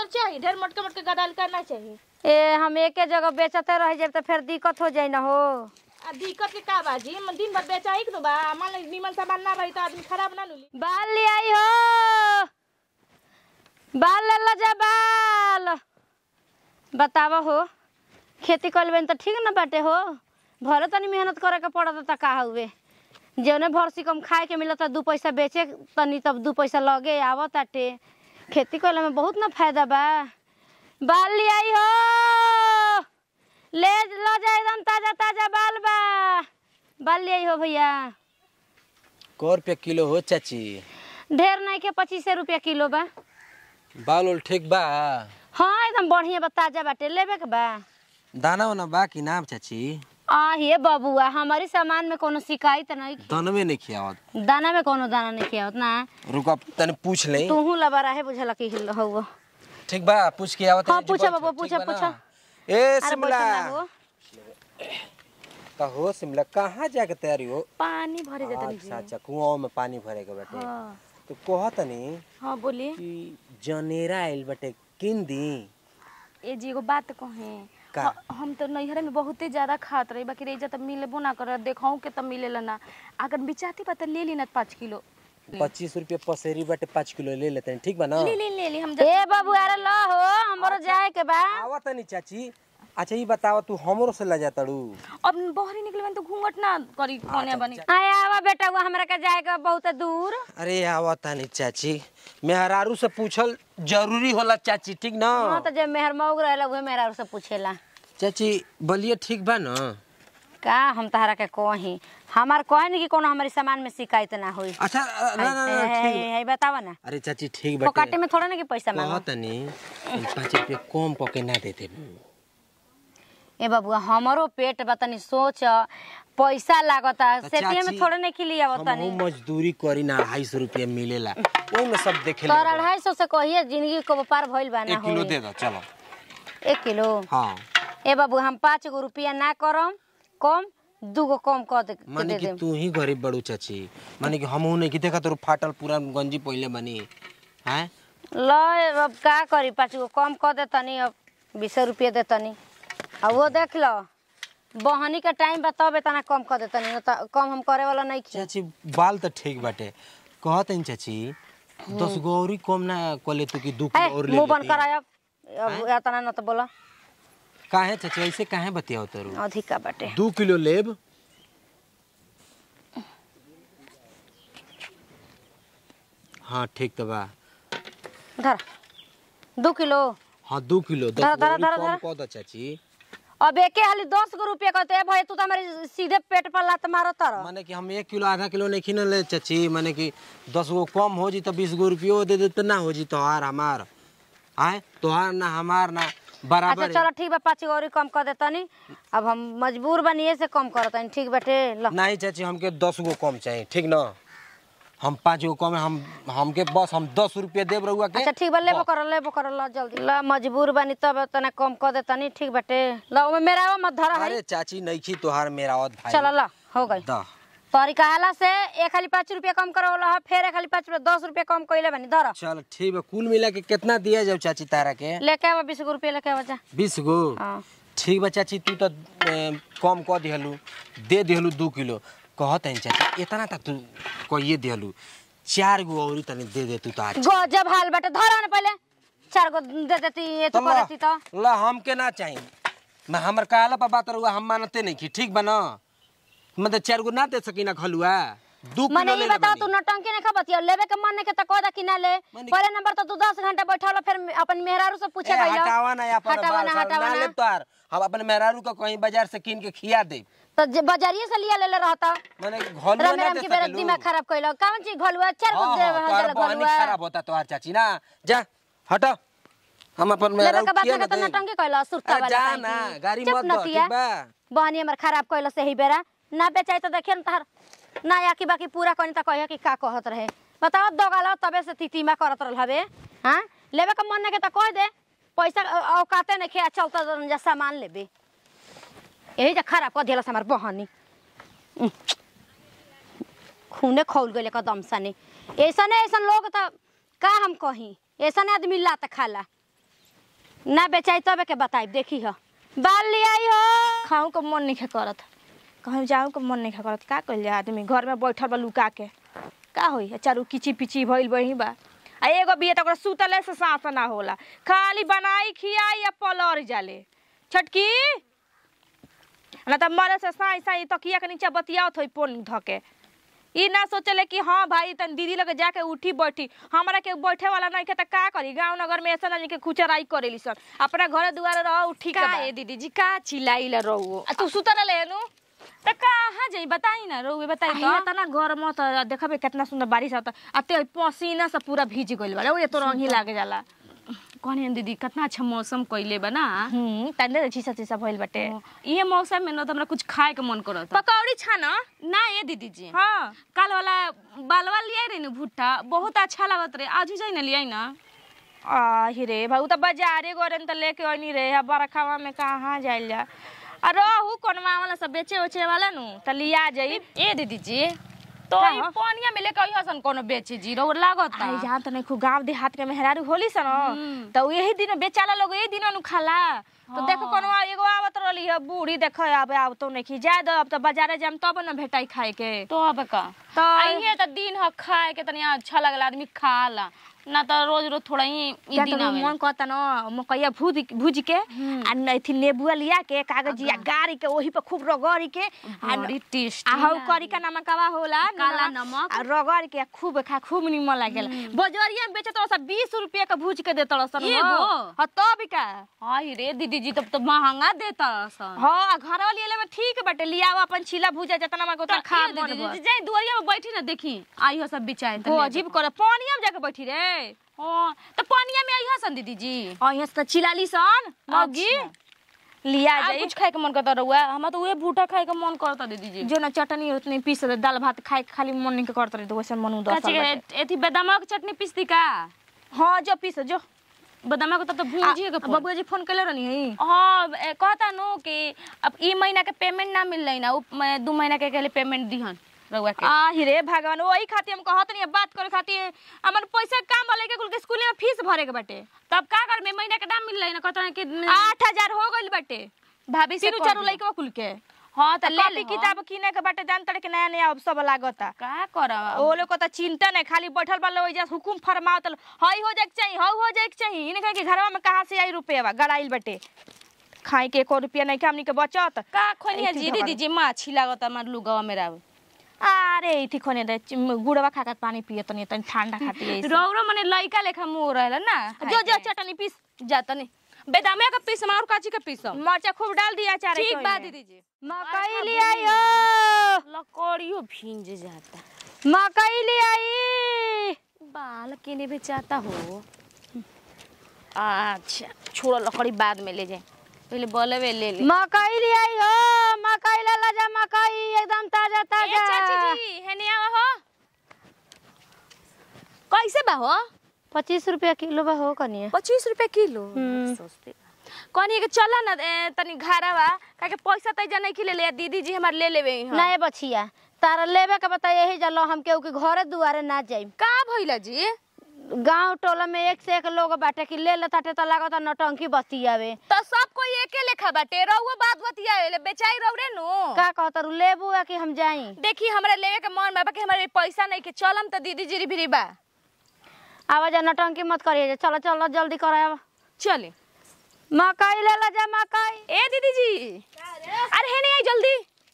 चाहिए ढेर मोटके मोटके गदाल करना चाहिए ए हम एके जगह बेचते रह जाब तो फिर दिक्कत हो जाई ना हो आ दिक्कत के का बाजी मन दिन भर बेचा ही बा मान ली निमन सामान ना रही तो आदमी खराब ना लुली बाल ले आई हो बाल ले ला जा बाल बतावा हो खेती कर लेबे तो ठीक ना बाटे हो भले तनी मेहनत करे के पड़त त का हुए जौने भरसी कम खाए के मिलत दू पैसा बेचे तनी तब दू पैसा लगे आवत ताटे खेती कइले में बहुत ना फायदा बा बाल ले आई हो ले लो जा एकदम ताजा ताजा बाल बा बाल ले आई हो भैया कै रुपया किलो हो चाची ढेर नहीं के पच्चीस रुपया किलो बा बाल उल ठीक बा हाँ एकदम बढ़िया बा ताजा बाटे लेबे के बा दाना वाना बा कि नाम चाची आ हे बबुआ हमारी सामान में कोनो शिकायत नहीं दानवे नहीं खियावत दाना में कोनो दाना नहीं किया ना रुका तने पूछ ले तूहू लबा रहे बुझल कि हिल हो ठीक बा पूछ के आवत हाँ, है, पूछा ठीक बाबू, पूछा, बा ना? पूछा। ए अरे शिमला बैठल ना हो का हो शिमला कहाँ जाके तैयारी हो पानी भरे जाता अच्छा अच्छा कुआं में पानी भरे के बाटे हाँ तो कहत नहीं हाँ बोलिए कि जनेरा आइल बाटे किन दी ए जी एगो बात कहे का? ह- हम तो नैहरा में बहुते ज्यादा खात रही बाकी रेजा तो मिलेबो ना कर देखाऊ के तो मिलेला ना अगर बिचाती पता ले ली ना पाँच किलो पच्चीस रुपये पसेरी बाटे पाँच किलो ले लेते हैं ठीक बा ना ले ले ले ली हम ए बाबू अरे लो हो हमरो जाए के बा आवत नहीं चाची अच्छा ये बतावा तू हमरो से ला जातड़ू अब बहरी निकले तो घूंघट ना करी कोने बनी आए आवा बेटा वो हमरा के जाए के बहुत दूर अरे आवत नहीं चाची मेहरारू से पूछल जरूरी होला चाची ठीक ना हाँ तो जब मेहर मौग रहेला उहे मेहरा से पूछेला चाची बोलिए ठीक बा ना का हम तहरा के कही हमार कहे कि कोनो हमारी सामान में शिकायत ना होई अच्छा अ, ना ना ना है, ठीक है, है, बतावा ना अरे चाची ठीक फोकाटे बाटे में थोड़ा ना कि पैसा मांगो कहत नहीं पाँच रुपये कम पके ना देते ए बबुआ हमरो पेट बतनी सोच पैसा लागता सेतिये में चाची, थोड़े नहीं खिलिया हम बतनी मजदूरी करी ना अढ़ाई सौ रुपया मिलेला ओही में सब देखे तोर अढ़ाई सौ से कहिए जिंदगी को पार भइल बा ना एक किलो होई दे दो चलो एक किलो हाँ ए बाबू हम पाँच गो रुपया ना करम कम दू गो कम कर दे के माने दे कि देम तू ही गरीब बड़ू चाची माने कि हमहू नहीं कि देखा तोर फाटल पूरा गंजी पहले बनी हैं ल अब का करी पाँच गो कम कर दे तनी अब बीस रुपया दे तनी अब वो देख लो बहनी के टाइम बा तब इतना कम कर दे तनी न त कम हम करे वाला नहीं खी चाची बाल तो ठीक बाटे कहत हैं चाची दस गो और कम ना कले तू कि दू है किलो और ले मुंह बंद लेती। कराय अब अब इतना न तो बोला काहे चाची ऐसे काहे बतियाओ तोरू अधिका बाटे दू किलो लेब हाँ ठीक तो बा धर दू किलो हाँ दू किलो दस धर, गो धर, और धर, कम कह दो चाची अब एके हाली दस गो रुपया कहते हैं भाई तू तो हमारे सीधे पेट पर लात मारो तर माने कि हम एक किलो आधा किलो नहीं खीन ले चाची माने कि दस गो कम हो जी तो बीस गो रुपयो दे दे तो ना हो जी तोहार हमार आए तोहार ना हमार ना अच्छा बराबर चलो ठीक बा पाँच गो और कम कर देतनी अब हम मजबूर बनिए से कम करतनी ठीक बाटे लो नहीं चाची हमके दस गो कम चाहिए ठीक ना हम पाँच गो कम है, हम हमके बस हम दस रुपया देब रहुआ के अच्छा ठीक बा लेबो कर लेबो कर लो जल्दी लो मजबूर बनी तब तना कम कर देतनी ठीक बाटे लो ओमे मेरा मत धर है अरे चाची नहीं खी तोहार मेरा और भाई चलो लो हो गई दा तोरी कहला से एक खाली पाँच रुपया कम करो लो फिर एक खाली पाँच रुपया दस रुपया कम कइले बनी धर चल ठीक है कुल मिला के कितना दिया जाओ चाची तारा के लेके आवा बीस गो रुपया लेके आवा जा बीस गो हाँ ठीक बा चाची तू तो ए, कम कह दिहलू दे दिहलू दू किलो कहत है चाची इतना तक तू कहिए दिहलू चार गो और तनी दे दे तू तो आज गजब हाल बाटे धर ना पहले चार गो दे देती ये तो ला करती तो ला हमके ना चाहिए मैं हमर कहला पर बात रहुआ हम मानते नहीं की ठीक बा ना मतलब चार गो ना दे सकी ना खलुआ दू मने किलो ई ले बताओ लेबनी। तू नौटंकी नहीं खबतिया लेवे के मन नहीं के त कह दा कि ना ले मने- पहले नंबर तो तू दस घंटा बैठल फिर अपन मेहरारू से पूछे ए, गइल हटावा ना अपन हटावा बाल ना साल हटावा ना ना लेब तोहार हम अपन मेहरारू का कहीं बाजार से कीन के खिया दे तो जे बाजारिए से लिया ले ले रहता माने घलुआ राम ना राम दे की मेरा सकेलू दिमाग खराब कइल कौन चीज घलुआ चार गो हाँ, दे हाँ, तोहार हजार बहनी घलुआ खराब होता तोहार चाची ना जा हटो हम अपन लेवे मेहरारू के बात खिया ना ना तो दे नौटंकी कइल सुरता अरे वाला जा काहे ना, की? गाड़ी चुप मत दो, नतिया। ठीक बा? बहनी हमर खराब कइल से ही बेरा ना बेचाई तो देखिए न तहर ना या की बाकी पूरा कनी त कहिया कि का कहत रहे बताओ दोगाला तबे से तितिमा करत रहल हवे हां लेवे के मन ना के त कह दे पैसा अ- औकाते नहीं खे चलता जन जा सामान लेबे यही जा खराब कर दिला हमार बहनी उह। खूने खौल गइले कदम सने ऐसा नहीं ऐसा लोग त का हम कही ऐसा आदमी ला त खाला ना बेचाई तबे के बताई देखी हो बाल ले आई हो खाऊं का मन नहीं करत कहीं जाऊं का मन नहीं करत का कइल जा आदमी घर में बैठल बा लुका के का होई चारू किची पिची भइल बही बा आ एगो बिया त ओकरा सुतले से सांस ना होला खाली बनाई खियाई या पलर जाले छटकी ना त मरे से साई साई तकिया के नीचे बतियावत होई पोन धके ई ना सोचले कि हाँ भाई तन दीदी लगे जाके उठी बैठी हमरा के बैठे वाला नहीं के त का करी गांव नगर में ऐसा नहीं के खुचराई करेली सब अपना घरे दुआरे रह उठी के का बा। ए दीदी जी का चिल्लाइला रहुओ आ तू सुतल लेनु त कहाँ जाई बताई ना रहुए बताई आ तो तना गरम त देखबे कितना सुंदर बारिश आता आ ते पसीना से पूरा भीज गइल बा ओए तो रंगी लागे जाला कहनी दीदी कितना अच्छा मौसम कइले बा ना हम्म तंदे चीसा चीसा भइल बाटे ये मौसम में न त हमरा कुछ खाए के मन करत पकौड़ी छान ना ये दीदी जी हाँ काल वाला बालवा लियाई रही न भुट्टा बहुत अच्छा लागत रहे आज जाई ना लियाई ना आ रे भाई उ त बाजारे गरन त लेके आनी रे आ बरखावा में कहाँ जाइल जा आ रहू कोनवा वाला सब बेचे उचे वाला नु त लिया जाई ए दीदी जी तो का ई हो? पानिया में लेके आई हसन कोनो बेचे जी रो लागत आई जान त नहीं खूब गांव देहात के मेहरारू होली सन हम्म। त यही दिन बेचाला लोग यही दिन नु खाला तो देखो कोनो एगो आवत रहली है बूढ़ी देखो आबे आब तो नहीं जाए दो अब तो बाजारे जाम तब न भेटाई खाए के तो अब का तो आइए त दिन ह खाए के तनी अच्छा लगला आदमी खाला ना त रोज रोज थोड़ा ही ई क्या दिन तो आवे मन कहता न मकैया भूज भूज के आ नथी नेबुआ लिया के कागजिया गाड़ी के ओही पे खूब रगड़ी के आ बड़ी टेस्टी आ हौ करी का नमकवा होला काला नूनवा, नमक। आ रगड़ के खूब खा खूब निमन लागेला बजरिया में बेचत रहा बीस रुपया के भूज के देत रहा एगो? हाँ तब का हाय रे दीदी जी तब तो महंगा देता सन हाँ आ घर वाली में ठीक बाटे लिया अपन छिला भूजा जितना मन उतना खा मन भर। जाई दुआरिया में बैठी ना देखी आई हो सब बिचाए हो अजीब करे पानिया में जाके बैठी रे हां तो पानिया में आई हो सन दीदी जी और यहाँ से चिलाली सन मगी लिया आ जाई कुछ खाए के मन करता रहुआ हमरा तो उहे भूटा खाए के मन करता दीदी जी जो ना चटनी उतनी पीस दे दाल भात खाए के खाली मन नहीं करत रहे तो वैसे मन उदास काची के एथी बेदामा के चटनी पीसती का हाँ जो पीस जो बेदामा के तो भूंजी के पड़ बबुआ जी फोन कैले रहनी है हाँ ए, कहता नो कि अब ई महीना के पेमेंट ना मिल रही ना उ मैं दू महीना के के लिए पेमेंट दिहन रहुआ के आ रे भगवान वही खातिर हम कहत नहीं बात करे खातिर हमन पैसा काम वाले के कुल के स्कूल में फीस भरे के बाटे तब का कर में महीना के ना मिल रही ना कहता है कि आठ हजार हो गइल बाटे भाभी से तीनों कह चारों दिया। लइका कुल के हाँ त ले कॉपी ले किताब किने के बाटे जान तड़े के नया नया अब सब लागता का करब ओ लोग को तो चिंता नहीं खाली बैठल बा लोग एजा हुकुम फरमावत हई हो जाए के चाहिए हई हो जाए के चाहिए इनके के घरवा में कहाँ से आई रुपया गड़ाइल बाटे खाए के एको रुपया नहीं के हमनी के बचत का खोनिया ऐसे जी झगड़ा। दीदी जी माछी लागत हमार लुगावा मेरा अरे इथी खोने दे चिम- गुड़वा खा के पानी पिए तनी तनी ठंडा खाती है रौरो मने लइका लेखा मुंह रहला ना जो जो चटनी पीस जाता नहीं बेदामे का पीसम और काची का पीसम मरचा खूब डाल दिया चार ठीक बा दीदी जी मकई ले आई हो लकड़ियो भींज जाता मकई ले आई बाल केने बेचाता हो अच्छा छोड़ो लकड़ी बाद में ले जाए पहले बोलवे ले ले मकई ले आई हो मकई ला ला जा मकई एकदम ताजा ए ताजा चाची जी हेने आवा हो कैसे बा हो पच्चीस रुपया किलो बा हो कनिया पच्चीस रुपए किलो हम्म। सस्ते कहनी के चल ना ए, तनी घरा बा काहे पैसा तैजा नहीं खिले ले दीदी जी हमार ले लेवे हैं नहीं बछिया तारा लेबे के बता यही जलो हम केहू के घरे दुआरे ना जाई का भइला जी गांव टोला में एक से एक लोग बाटे कि ले लेताटे त लागत नटंकी बतियावे तो सब कोई एके लेखा बाटे रहुआ बात बतिया ले बेचाई रौरे नु का कहता रू लेबू या कि हम जाई देखी हमरा लेवे के मन बा कि हमारे पैसा नहीं के चलम त दीदी जी भी बा आवाज नटंकी मत करिए चलो चलो जल्दी कराव चले मकई ले ला जा मकई ए दीदी जी अरे हेने आई जल्दी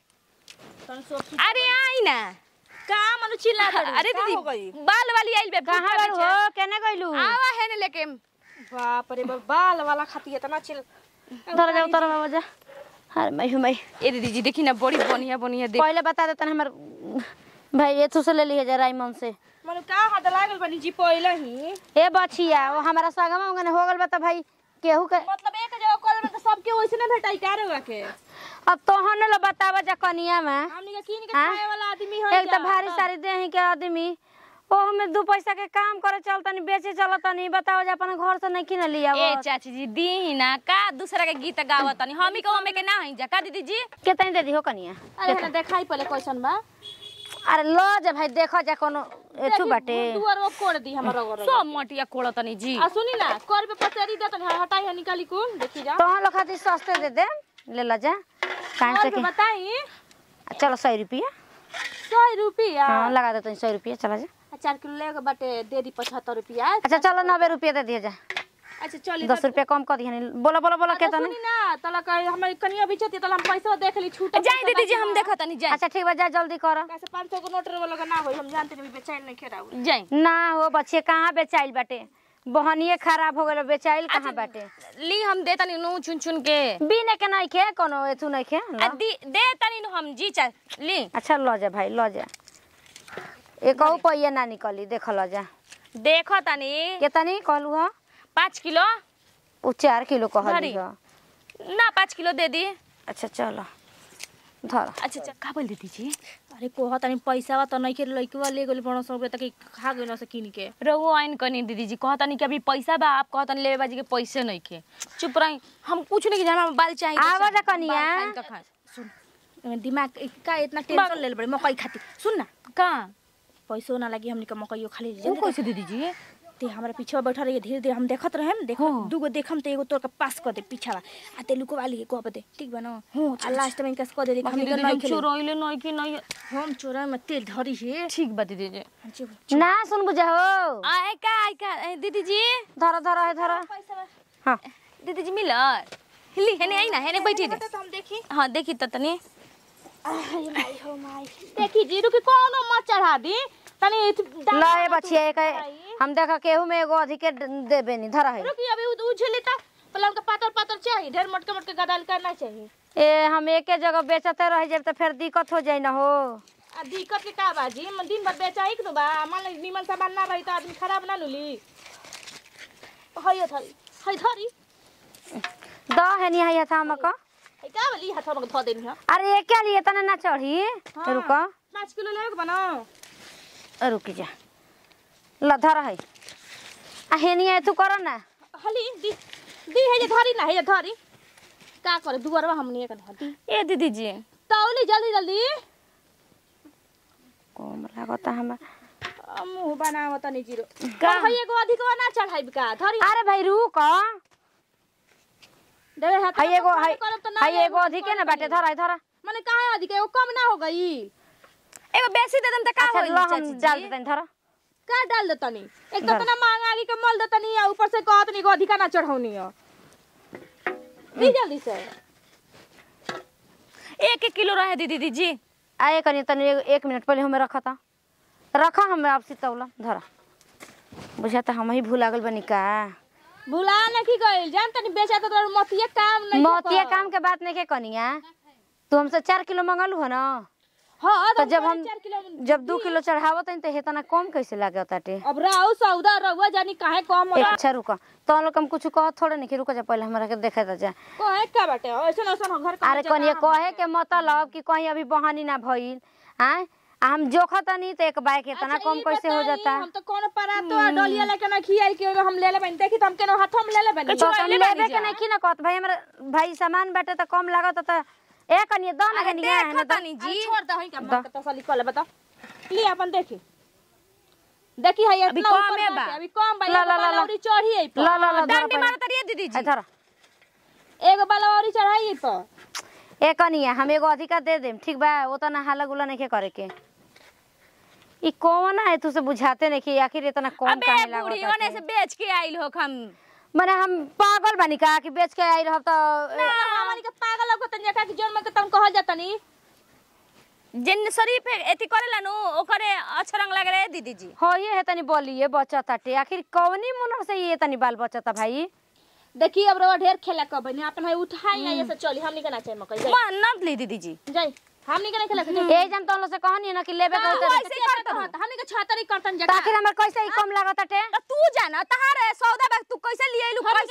अरे आई ना का मनु चिल्ला अरे दीदी बाल वाली आइल बे कहाँ भूखा गइल बेचा। हो केने गइलू आवा हेने लेके बाप रे बाप बाल वाला खाती इतना चिल उतर जा उतर बाबा जा अरे मैं हूँ मैं ए दीदी जी देखी ना बड़ी बढ़िया बढ़िया देख पहले बता देता हमर भाई ये तू से ले ली जरा मन से मनु का हाथ लागल बनी जी पहले ही ए बछिया वो हमारा सागमा उंगने हो गल बता भाई केहू के मतलब एक जगह कॉल में तो सबके वैसे ना भेटाई का रे के अब तोहन लो बतावा जा कनिया में हमनी के किन के हाँ? खाए वाला आदमी है एक तो भारी सारी देही के आदमी ओह में दू पैसा के काम करे चलतनी बेचे चलतनी बताओ जा अपन घर से नहीं किन लिया ए चाची जी दी ना का दूसरा के गीत गावत तनी हमी को हमें के ना हई जा का दीदी जी कितनी दे दी हो कनिया अरे ना देखाई पहले क्वेश्चन बा अरे लो जा भाई देखो जा कोनो एठू बाटे दुआर वो कोड़ दी हमर रगड़ सब मटिया कोड़ा तनी जी आ सुनी ना कर पे पसेरी दे तनी हटाई है निकाली कुल देखी जा तोहन लोग खातिर सस्ते दे दे ले ला जा काहे और से पे कि बताई चलो सौ रुपया सौ रुपया हाँ लगा दे सौ रुपया चला जा आ, चार किलो लेके बाटे दे दी पचहत्तर रुपया अच्छा चलो नब्बे रुपया दे दिया जा अच्छा चली दस रुपया कम कर दिया बोला बोला बोला अच्छा, केतना सुनी ना तला का हमारी कनिया भी छती तला हम पैसा देख ली छूट जाई दीदी जी हम देखा तनी जाई अच्छा ठीक बा जा जल्दी कर कैसे 500 को नोट वाला का ना होई हम जानते नहीं बेचैन नहीं खेरा जाई ना हो बच्चे कहाँ बेचाइल बाटे बहनिए खराब हो गए बेचाइल कहाँ बाटे ली हम दे तनी नु चुन चुन के बिने के नहीं खे कोनो एथू नहीं खे आ, लो। दी दे तनी नु हम जी चा ली अच्छा लो जा भाई लो जा एक पैया ना निकली देख लो जा देखो तनी केतनी कहलू हो पाँच किलो उ चार किलो कहली धरी। हो ना पाँच किलो दे दी अच्छा चलो धर अच्छा अच्छा का बोल दीदी जी अरे कोहा तनी पैसा वा त नहीं के लइकवा ले गेल 500 रुपया तक खा गइल से किन के रहुओ आइन कनी दीदी जी कहता नहीं कि अभी पैसा बा आप कहता लेवे बाजी के पैसे नहीं के चुप रही हम कुछ नहीं जाना बाल चाहिए तो आवा चाहिए। जा कनिया। बाल खाएं तो खाएं। सुन एमे दिमाग का इतना टेंशन ले बड़े मकई खाती सुन ना का पैसो ना लगी हमनी के मकईयो खाली वो कैसे दीदी जी ते हमरा पीछे बैठल रही धीरे धीरे हम देखत रहे देखो हाँ। दूगो देखम ते एगो तोर के पास कर दे पीछा आ ते लुको वाली को दे ठीक बा ना हाँ, आ लास्ट में इनका कर दे बाकी हमनी के दीदी नहीं जी खेले चोरइले नहीं कि नहीं हम चोरा में तेल धरी है ठीक बा दीदी जी ना सुन बुझा हो आए का आए का ए, दीदी जी धर धर है धर हाँ दीदी जी मिलर हिली हेने आई ना हेने बैठी दे तो हम देखी हाँ देखी त तनी आय माई हो माई देखी जीरू के कोनो मत चढ़ा दी तनी ला ए बचिया एक हम देखा केहू में एगो अधिके देबे नहीं धर है रुकी अभी उ झेली ता पलम का पातर पातर चाहिए ढेर मोटके मोटके गदाल करना चाहिए ए हम एके जगह बेचते रह जाए तो फिर दिक्कत हो जाई ना हो आ दिक्कत के का बाजी मन दिन भर बेचा ही नु बा मान ली निमन सामान ना रही तो आदमी खराब ना नुली हयो थरी हय थरी द है नहीं है था हमका हय का वाली हाथ में धो देनी है अरे ये क्या लिए तना ना चढ़ी रुक पाँच किलो लेके बनाओ रुक जा ल धर है आ हेनी है तू कर ना हली दी दी है जे धरी ना है जे धरी का करे दुआरवा हमनी एक धरी ए दीदी जी तौली जल्दी जल्दी कम लागता हम आ, मुंह बनाव तनी जीरो का? हय एगो अधिकवा ना चढ़ाई का धरी अरे भाई रुक देवे हाथ है में एगो फोन है करब तो ना है लेब, एगो अधिके ना बाटे धर है धर माने काहे अधिक एगो कम ना हो गई एगो बेसी दे दम त का अच्छा होई ल हम चाची डाल जी? देते धर का डाल दे तनी एक डाल। कितना महंगा आगे के मल दे तनी आ ऊपर से कहत नी को अधिका ना चढ़ौनी है दी जल्दी से एक एक किलो रहे दीदी दीदी जी आए कनी तनी एक- एक मिनट पहले हमें रखा था रखा हमें आपसी तौला धरा बुझाता हम ही भूला गल बनी का भुला न की गइल जान तनी बेचा तो तोर मतिया काम नहीं मोतिया काम के बात नहीं के कनिया तू हमसे चार किलो मंगलू है ना हां तो जब हम जब दू किलो चढ़ावत हई तो हेतना कम कैसे लागे ताटे अब राउ सौदा रहुआ जानी काहे कम एक हो अच्छा रुका तो लोग हम कुछ कह थोड़े नहीं कि रुका जा पहले हमरा के देखे ता जा कोहे का बाटे ऐसन ऐसन घर का अरे कनिया कहे के मतलब कि कहीं अभी बहानी ना भइल हैं आ हम जोखा तनी तो एक बाइक इतना कम कैसे हो जाता हम तो कौन परा तो डलिया लेके ना खियाई के हम ले लेबन देखी तो हम केनो हाथ में ले लेबन तो हम लेबे के नहीं की ना कहत भाई हमरा भाई सामान बाटे तो कम लागत त ए कनिया दो ना कनिया है ना तनी जी जी छोड़ दो ही का मत तसली कर ले बता ली अपन देखी देखी है अभी इतना कम ऊपर है बा। बाटे, अभी कम बा ला, एगो ला, ला, ला। बालौरी चढ़ी है ला ला ला धर डंडी पहले। मारत रहिए दीदी ए, जी धर एगो बालौरी चढ़ाई है पर ए कनिया हम एगो अधिका दे देम ठीक बा उतना हाला गुला नहीं के करे के ई कौन है तू से बुझाते नहीं कि आखिर इतना कम अबे काहे बूढ़ी लागत ओने से बेच के आइल हो हम माने हम पागल बानी का कि बेच के आई रहब तो हमनी के पागल लोग तन जका के जोन में के तन कहल जातनी जिन शरीफ एथी करेला नु ओकरे अच्छा रंग लगे रहे दीदी जी हो ये है तनी बोलिए बच्चा ताटे आखिर कौनी मुनह से ये तनी बाल बच्चा ता भाई देखी अब रवा ढेर खेला कब बनी अपन है उठाई ना ऐसे चली हमनी के ना चाहिए मकई जाई मानत ली दीदी जी जाई हमनी के ना खेला के जाई ए जन तो से कहनी ना कि लेबे हाँ, कहते ऐसे ही करत रहत, हमनी के छतरी करतन तो जका आखिर हमर कैसे ई कम लागत ताटे तो तू जाना तहार सौदा बैग तू कैसे लिए लू कैसे कम पड़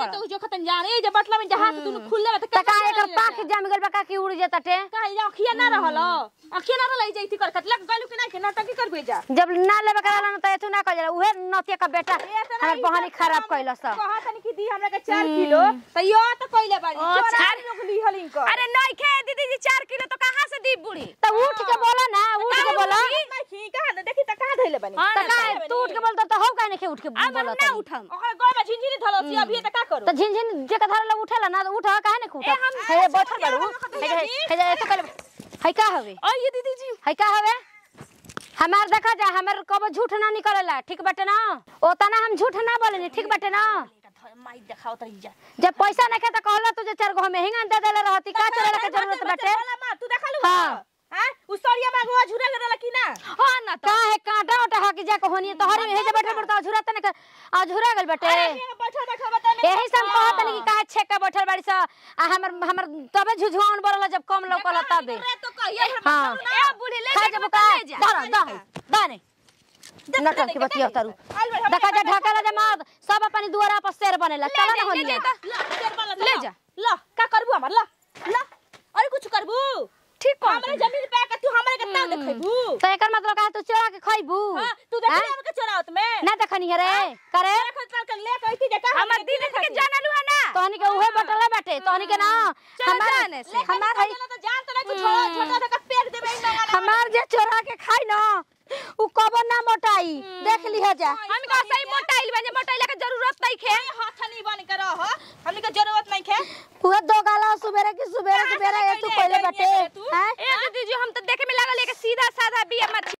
बड़ तो जो खतन जाने ये जे बटला में जहां से तू खुलले बा त त का एकर पाख जाम गइल बा का कि उड़ जाता टे का ये अखिया ना रहल अखिया ना रहल जैती कर कतला गलू के ना के नटकी कर भेजा जब ना लेबे कराला न त एथु ना कह जाला उहे नतिया का बेटा हमर बहनी खराब कइलस कहा तनी कि दी हमरा के 4 किलो त यो त कइले बाड़ी ओ, चोरा चार- लोग लिहल इनको अरे नहीं खे दीदी जी चार किलो तो कहाँ से दी बुढ़ी त उठ के बोला ना उठ के बोला नहीं कहा ना देखी त कहां धइले बानी त का तू उठ के बोल त हो काहे नहीं उठ के अब बोला ना उठम ओकरा गोय में झिनझिनी धलो सी अभी त का करू त झिन झिन जे कथा ला उठेला ना त उठ काहे नहीं उठ हे बैठल बाड़ू हे हे हे ऐसे कइले है का हवे ये दीदी जी है का हवे हमार देखा जा हमार कबो झूठ ना निकलेला ठीक बाटे ना ओतना हम झूठ ना बोलेनी ठीक बाटे ना माई देखाओ तरी जा जब पैसा नहीं तो कहला तुझे चार गो में हिंगा दे देले रहती का चले के जरूरत बाटे तू देखलू हाँ। हां उ सरिया में गोवा झुरा गरला कि ना हाँ ना तो का है कांटा उठा हा कि जाके होनी तो हरी हे जे बैठे पड़ता अझुरा तने के अझुरा गल बाटे बैठल बैठल बता में यही सब कहत नहीं कि काहे छेका बैठल बाड़ी सा आ हमर हमर तबे झुझुआन बरला जब कम लौकला तबे तो कहिए हां ए बुढ़ी ले खा जा जब का दाना दाना दाने नटन की बतिया तारू देखा जा ढकाला जा मत सब अपनी दुआरा पर शेर बनेला चला ना होनी ले जा ला का करबू हमर ला ला अरे कुछ करबू ठीक कौन हमरे जमीन पे के तू हमरे के ता देखबू तो एकर मतलब का तू चोरा के खइबू हां तू देख ले हमके चोरावत में ना देखनी है रे करे देखत चल के ले कहती जे का हमर दीदी के जानलू है ना तोहनी के उहे बटले बाटे तोहनी के ना हमार जाने से। हमार है तो जान तो नहीं छोटा छोटा सा पेड़ देबे इन लोगन हमार जे चोरा के खाई ना उ कबो ना मोटाई देख लिह जा हम का सही मोटाइल बजे मोटाइल के जरूरत नहीं खे हाथ नहीं बन के रह हमनी के जरूरत नहीं खे उहे दो गाला सुबेरे की सुबेरे सुबेरे ए तू पहले बाटे हैं ए दीदी जी हम तो देखे में लागल है कि सीधा साधा बिया मत